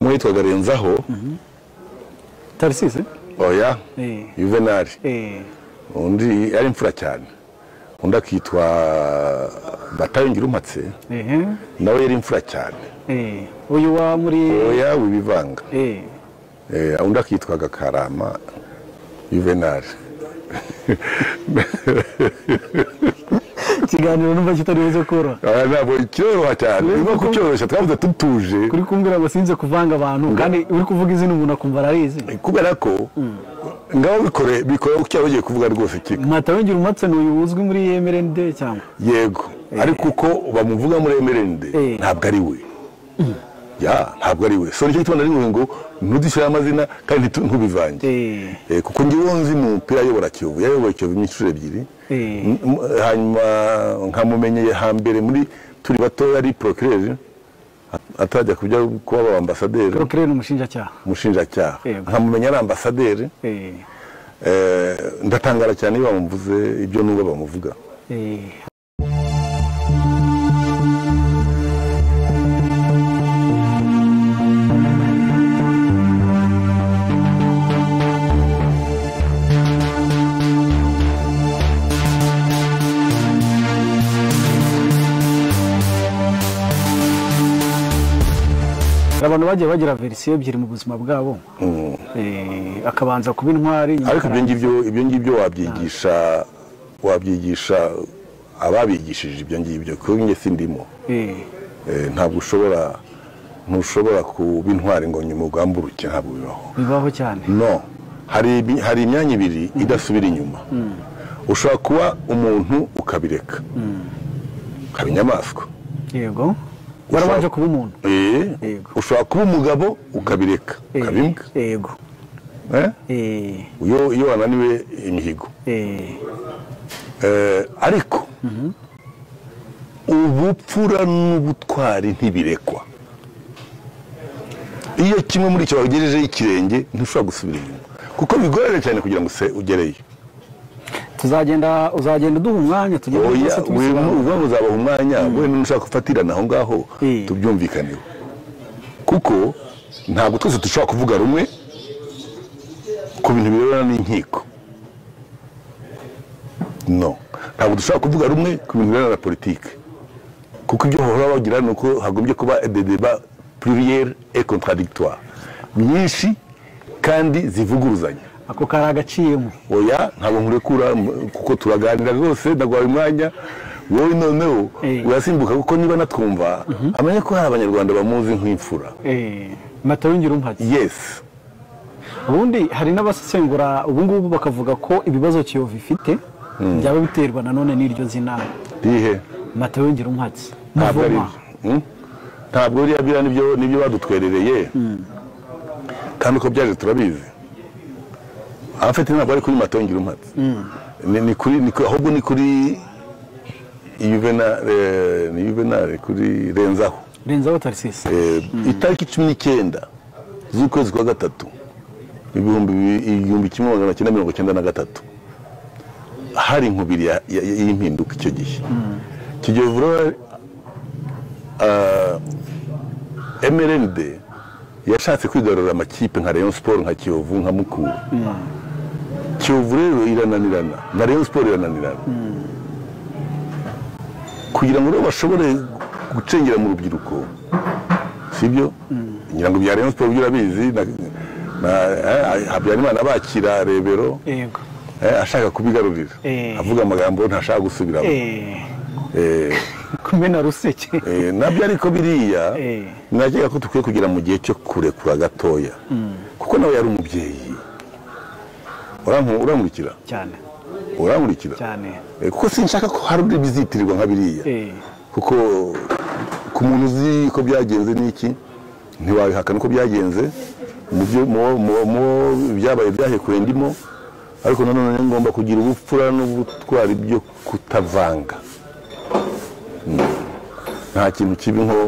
n'uwitwaga renzaho tarisisi oya Eh. yuvenali eh undi yari imfura cyane undi akitwa batayo ngirumpatse eh nawe yari imfura cyane eh uyu wa muri oya wibivanga eh Eh, undi akitwaga karama yuvenali ikiganiro numva kitari buze koroha Aya ntabwo kiroroha cyane Rero niba kuko- kucyoroshya twabuze dutuje kuri kumbwira ngo sinze kuvanga abantu kandi uri kuvuga izina umuntu akumva ararizi kubera ko ngabo bikore bikore ucya bagiye kuvuga rwose kiko matawengira umatse ni uyu uzwi muri emerende cyangwa yego ariko uko bamuvuga muri emerende Eh. ntabwo ari we ya ntabwo ari we so nicyo gituma nari nkuye ngo ntudushyire amazina kandi ntitu- ntubivange eh Eh, kuko njyewe nzi mu mupira ayobora kiyovu yayobora kiyovu inshuro ebyiri Eh. M- m- hanyuma nkamumenye hambere muri turi bato yari porokireri atajya kujya kuba aba ambasaderi procureur ni umushinjacyaha umushinjacyaha Yego. nkamumenya ari ambasaderi eh Eh, ndatangara cyane iyo bamuvuze ibyo n'ubwo bamuvuga eh Hari abantu bagiye bagira verisiyo ebyiri mu buzima bwabo Eh, akabanza kuba intwari nyuma ariko ibyo akarangira- ngibyo ibyo ngibyo wabyigisha wabyigisha ababigishije ibyo ngibyo kuko njye sindimo Eh, Eh, ntabwo ushobora ntushobora kuba intwari ngo nyuma ugamburuke ntabwo bibaho bibaho cyane no hari ibi- hari imyanya ibiri idasubira inyuma ushobora kuba umuntu ukabireka ukaba inyamaswa yego warabanje kuba umuntu Eh, Yego. ushobora kuba umugabo ukabireka Eh, ukaba imbwa yego Eh? Eh, iyo iyo wananiwe imihigo eh, Eh, ariko ubupfura n'ubutwari ntibirekwa iyo kimwe muri icyo wagejejeho ikirenge ntushobora gusubira inyuma kuko bigorana cyane kugira ngo use ugereyo tuzagenda uzagenda uduha umwanya tugende oya twese tubisobanura. ubwo muzabaha umwanya we n'ushaka gufatirana aho ngaho Eh. tubyumvikaneho kuko ntabwo twese dushobora kuvuga rumwe ku bintu birebana n'inkiko no ntabwo dushobora kuvuga rumwe ku bintu birebana na politiki kuko ibyo bahora bagira ni uko hagombye kuba des débats pluriels et contradictoires nyinshi kandi zivuguruzanya ako kari agaciyemo oya ntabwo nkurekura m- kuko turaganira rwose ndagwaye umwanya wowe noneho Eh. urasimbuka kuko niba natwumva amenye ko hari abanyarwanda bamuzi nk'imfura matawingira umpatse yesi ubundi hari n'abasesengura ubu ngubu bakavuga ko ibibazo kiyovu ifite byaba biterwa nanone n'iryo zina rihe matawingira umpatse ntabwo ari muvoma byo Hmm? ntabwo biriya biriya nibyo nibyo badutwerereye kandi uko byaje turabizi abafite ntabwo ari kuri matongira umpatse Ni- ni kuri ni kuri- ahubwo ni kuri yuvenali eh, ni yuvenali kuri renzaho renzaho tarisisi Eh, itariki cumi n'icyenda z'ukwezi kwa gatatu ibihumbi bi- igihumbi kimwe magana cyenda mirongo cyenda na gatatu hari inkubiri ya- ya- ya- y'impinduka icyo gihe icyo gihe vuba mrnd yashatse kwigarurira amakipe nka rayon sport nka kiyovu nka mukura kiyovu rero irananirana na rayon sport irananirana kugira ngo rero bashobore gucengera mu rubyiruko sibyo ngira ngo bya rayon sport byo urabizi na, na, eh, habyarimana abakira rebero yego eh, ashaka kubigarurira Eh. avuga amagambo ntashaka gusubiramo Eh, Eh, kumena ruseke eh, nabyo ariko biriya Eh. nakeka ko dukwiye kugira mu gihe cyo kurekura gatoya kuko nawe yari umubyeyi Uranku- urankurikira cyane urankurikira cyane Eh, kuko sinshaka ko hari uri bizitirirwa nka biriya Eh, kuko ku muntu uzi ko byagenze n'iki ntiwabihakana uko byagenze mu byo- mu- mu- mu byabaye byahekuye ndimo ariko nanone ni ngomba kugira ubupfura n'ubutwari byo kutavanga Mm. nta kintu kibi nko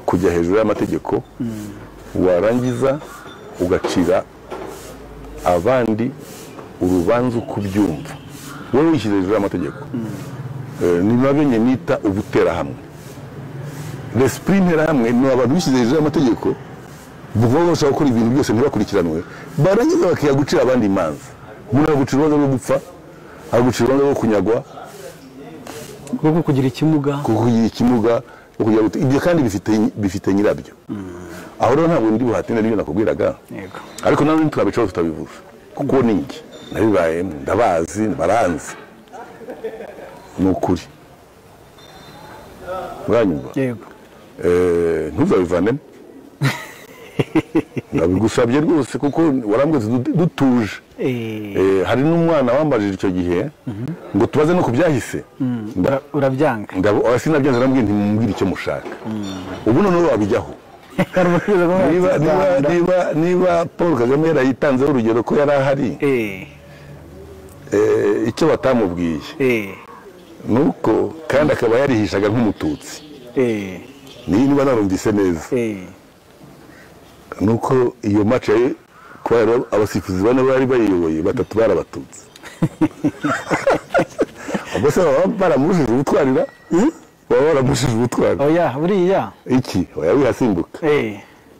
kujya hejuru y'amategeko warangiza ugacira abandi urubanza uko ubyumva wowe wishyize hejuru y'amategeko Eh, ni nabyo njye nita ubuterahamwe l'esprit nterahamwe ni abantu bishyize hejuru y'amategeko baba bashaka gukora ibintu byose ntibakurikiranwe barangiza bakiha gucira abandi imanza umuntu agucira urubanza rwo gupfa agucira urubanza rwo kunyagwa kuko kugira ikimuga kuko kugira ikimuga no kugira ngo ibyo kandi bifite bifite nyirabyo aho rero ntabwo ndi buhatine n'ibyo nakubwiraga Yego. ariko nawe ntiturabicaho tutabivuze kuko ni njye nabibayemo ndabazi baranzi ni ukuri uranyumva yego Eh, ntuzabivanemo ndabigusabye rwose kuko warambwetse dutuje Eh, Eh, hari n'umwana wambajije icyo gihe ngo tubaze no ku byahise ura- urabyanga sinabyanze nambwiye ntimumbwire icyo mushaka ubu noneho wabijyaho niba, niba, niba, niba paul kagame yarayitanzeho urugero ko yari ahari Eh, eh, icyo batamubwiye eh, ni uko kandi akaba yarihishaga nk'umututsi eh, niba narumvise neza eh, nuko iyo match yari kubera abasifuzi bane bari bayiyoboye batatu barabatutse ubwo se baba baramurushije ubutwarira baba baramurushije ubutwari oya buriya iki oya wihasimbuka eh,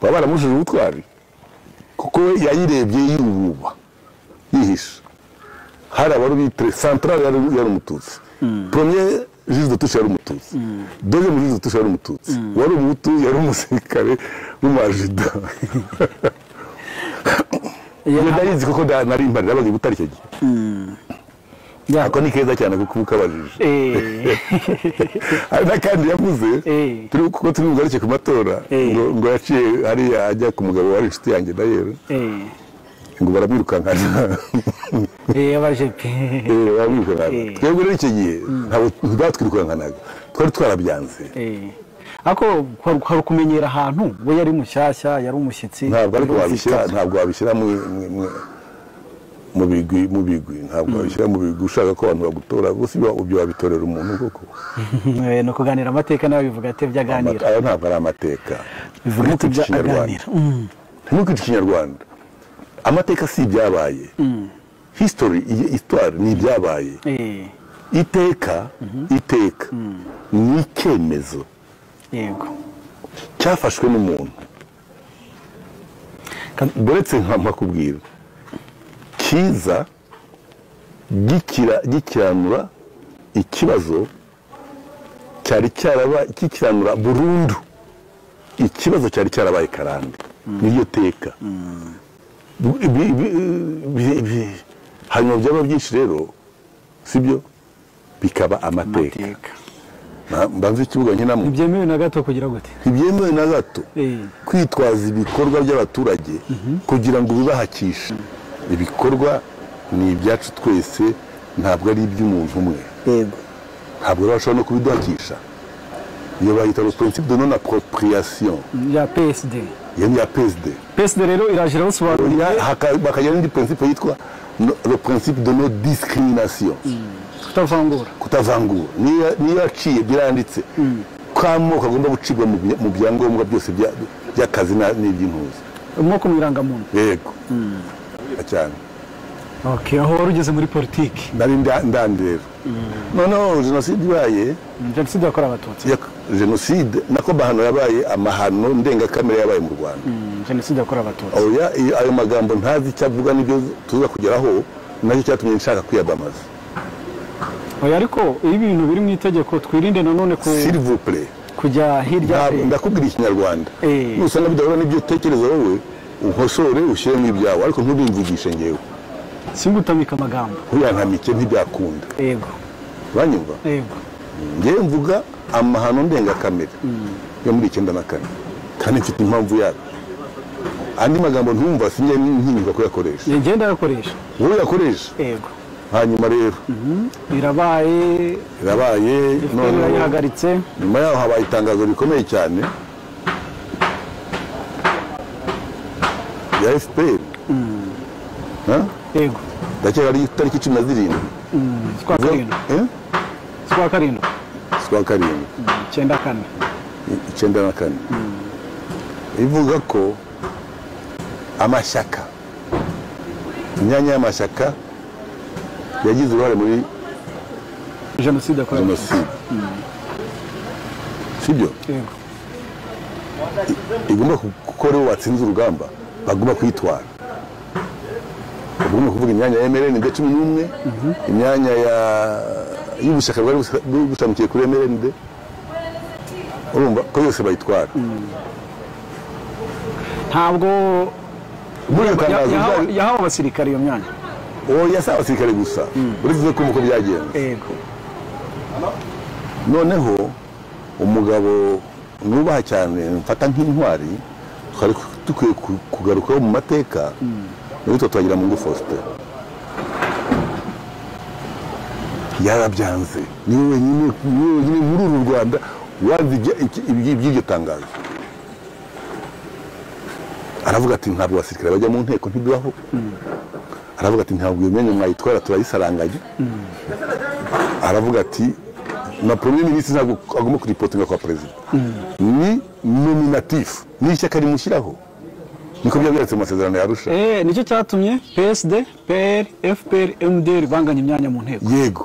baba baramurushije ubutwari kuko we yayirebye yububa yihisha hari abari bitre central yari yari umututsi premier Jules de Touche yari umututsi deuxième Jules de Touche yari umututsi wari umuhutu yari umusirikare w'umajida iyo iyo nta- ndayizi kuko nda- nari mpari nabaga i butare icyo gihe ya- ako ni keza cyane kuko uba ukabajije eh, hari n'akandi yavuze Eh. turi kuko turi bugaruke ku matora Eh. ngo ngo yaciye hariya ajya ku mugabo wari inshuti yanjye na yewe eh, ngo baramwirukankana eh, abaje pe Eh, baramwirukankana Eh. twebwe rero icyo gihe ntabwo batwirukankanaga twari twarabyanze Eh, ariko kwari kwari ukumenyera ahantu we yari mushyashya yari umushyitsi ntabwo ariko yari wabishyira umushyitsi. ntabwo wabishyira mu- mu- mu- mu bigwi mu bigwi ntabwo wabishyira mu bigwi ushaka ko abantu bagutora gusa ibyo- ibyo wabitorera umuntu koko Eh, ni ukuganira amateka nawe bivuga ati ibyo aganira aya ntabwo ari amateka bivuga ati ibyo aganira Mm, ntimukwice ikinyarwanda amateka si ibyabaye history iyi histoire ni ibyabaye eh, iteka iteka ni icyemezo yego cyafashwe n'umuntu Kan- uretse nka makubwira cyiza gikira- gikiranura ikibazo cyari cyaraba kikiranura burundu ikibazo cyari cyarabaye karande niryo teka Bi- bi- bi- bi- hanyuma byaba byinshi rero sibyo bikaba amateka amateka Na- mbanze ikibuga nkinamo ntibyemewe na gato kugira gute ntibyemewe na gato Eh. kwitwaza ibikorwa by'abaturage kugira ngo bibahakishe ibikorwa ni ibyacu twese ntabwo ari iby'umuntu umwe yego ntabwo rero bashobora no kubiduhakisha iyo bahita le principe de non appropriation ya psd iyo ni iya PSD psd rero iraje irabasobanurira Ya- haka- bakagira n'indi principe yitwa no- le principe de non discrimination kutavangura kutavangura niyo niyo yaciye biranditse kw'amoko agomba gucibwa mu bya- mu byangombwa byose bya- by'akazi na- n'iby'impuzu umwuka mu irangamuntu yego cyane okay aho wari ugeze muri politiki nari nda- ndandera noneho jenoside ibaye jenoside yakorewe abatutsi yak- jenoside nako mahano yabaye amahano ndengakamere yabaye mu rwanda Mm, jenoside yakorewe abatutsi oya iyo- ayo magambo ntazi icyo avuga n'ibyo tuza kugeraho nacyo cyatumye nshaka kwiyamamaza oya ariko iyo ibintu biri mu itegeko twirinde nanone ku silivupure kujya hirya Ntabwo- ndakubwira ikinyarwanda Eh. nusanga bidahura n'ibyo utekereza wowe unkosore ushyiremo ibyawe ariko ntubimvugishe ngewe singutamika amagambo ntuyankamike ntibyakunda yego uranyumva yego ngewe mvuga amahano ndengakamere yo muri icyenda na kane kandi mfite impamvu yayo andi magambo ntumva sinjye ntinyuka kuyakoresha Njye ngenda yakoresha wowe uyakoresha yego hanyuma rero irabaye irabaye FPR noneho irayihagaritse nyuma yaho habaye itangazo rikomeye cyane rya fpr Ha? yego ndakeka ari itariki cumi na zirindwi z'ukwa karindwi Eh? z'ukwa karindwi z'ukwa karindwi icyenda kane icyenda na kane ivuga ko amashyaka imyanya y'amashyaka yagize uruhare muri jenoside yakorewe abatutsi jenoside sibyo yego igomba kuko rero watsinze urugamba bagomba kuyitwara bagomba kuvuga imyanya ya emereni de cumi n'umwe imyanya ya- y'ubushyaka bwari busa- bu- bushamikiye kuri emereni de urumva ko yose bayitwara ntabwo muri iryo ya- tangazo yahawe- ryari- yahawe abasirikare iyo myanya oya si abasirikare gusa uretse kumva uko byagenze yego noneho umugabo nubaha cyane mfata nk'intwari twari dukwiye ku- kugarukaho mu mateka witwa twagira mungu faustin yarabyanze niwe wenyine niwe wenyine muri uru rwanda wazi ibya- iki- iby- iby'iryo tangazo aravuga ati ntabwo abasirikare bajya mu nteko ntibibaho aravuga ati ntabwo iyo myanya mwayitwara turayisaranganya aravuga ati na premier ministre ntabwo agomba kuripotinga kwa perezida ni nominatif ni ishyaka rimushyiraho niko byabyanditse mu masezerano yarusha Eh, nicyo cyatumye psd pr fpr mdr banganya imyanya mu nteko yego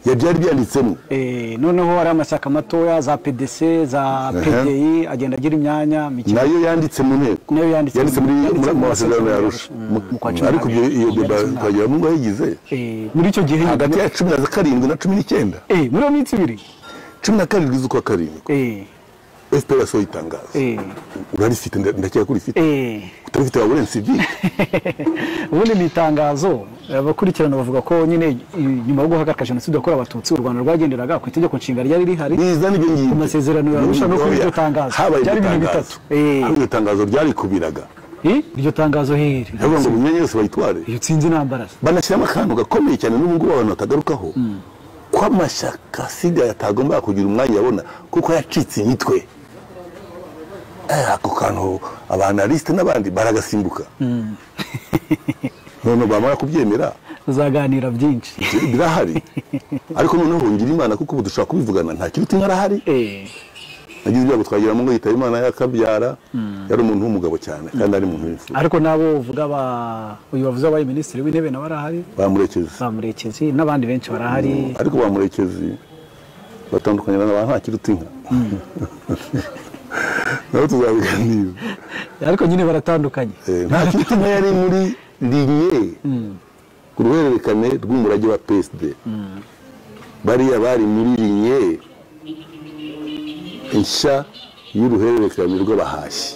ya byari byanditsemo Eh, noneho hari amashyaka matoya za pdc za pdi agenda agira imyanya mike nayo yanditse mu nteko Nayo yanditse yanditse muri mu- yanditse muri- mu mu masezerano masezerano yarusha ya Arusha. Mu kwa cumi ariko ibyo- n'abiri. iyo beba Yanditse nabi. twagira mungu yayigize Eh, muri icyo gihe hagati ya cumi na karindwi na cumi n'icyenda Eh, muri iyo minsi ibiri cumi na karindwi z'ukwa karindwi Eh, fpr yasohoye itangazo eh, urarifite nda- ndakeka ko urifite eh. utarifite wabura ensivire ubundi ni itangazo abakurikirana bavuga ko nyine eh, nyuma yo guhagarika jenoside yakorewe abatutsi u rwanda rwagenderaga ku itegeko nshinga ryari rihari biza n'ibyo ngibyo Ku masezerano ya Arusha no kuri iryo tangazo. habaye Byari iryo ibintu tangazo bitatu. Eh. Aho iryo tangazo ryarikubiraga Eh, iryo tangazo hehe ndavuga ngo imyanya yose bayitware iyo nsinzi nambaraza banashyiramo akantu gakomeye cyane n'ubu ngubu abantu batagarukaho ko amashyaka sida yatagomba kugira umwanya abona kuko yacitse imitwe Eh, ako kantu abanalisite n'abandi baragasimbuka noneho bamara kubyemera tuzaganira byinshi birahari ariko noneho ngira imana kuko ubu dushobora kubivugana nta kiruti nkarahari Eh, nagize ibyago twagira mu ngo yitaba imana yakabyara yari umuntu w'umugabo cyane kandi ari umuntu w'imfura ariko nabo uvuga ba uyu wavuze wabaye minisitiri w'intebe nawe arahari bamurekezi ba murekezi n'abandi benshi barahari ariko bamurekezi batandukanye n'abantu nta kiruta inka nabo tuzabiganira ariko nyine baratandukanye Eh, nta kiruta inka yari muri linye ku ruhererekane rw'umurage wa psd bariya bari muri linye nshya y'uruhererekane rw'abahashyi